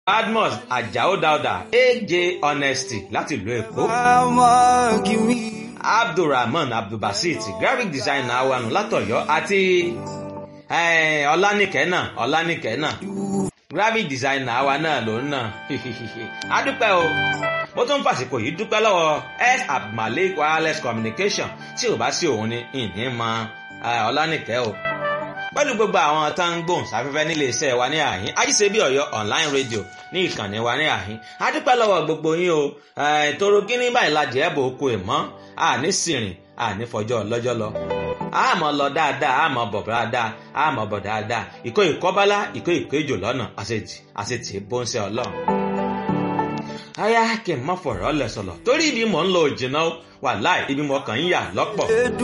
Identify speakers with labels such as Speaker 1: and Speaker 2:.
Speaker 1: badmus ajao dauda aj honesty láti ìlú èkó abdulrahman abdulbasit graphic designer wanu látọ̀yọ́ àti ọlánìkẹ́ náà ọlánìkẹ́ náà graphic designer wa náà ló ń nà adúpẹ́ o mo tún ń fàsìkò yìí dúpẹ́ lọ́wọ́ s abdulmalik wireless communication tí ò bá sí òun ni ìní mọ ọlánìkẹ́ o pẹ̀lú gbogbo àwọn tá ń gbòhùn sáfẹ́fẹ́ nílé iṣẹ́ wa ní àhín ajíṣebí ọ̀yọ́ online radio ní ìkànnì wa ní àhín adúpẹ́ lọ́wọ́ gbogbo yín o toro kíní báyìí la jẹ́ bò oko ìmọ̀ àní sìrìn àní fọjọ́ lọ́jọ́ lọ àmọ́ lọ dáadáa àmọ́ bọ̀ dáadáa àmọ́ bọ̀ dáadáa ìkó ìkọ́bálá ìkó ìkó ìjò lọ́nà àṣetì àṣetì bóńṣẹ́ ọlọ́run. aya kì í má fọ̀rọ̀ lẹ̀ sọ̀lọ̀ torí ibi mò ń lọ òjìnà wà láì ibi mò kàn ń yà lọ́pọ̀.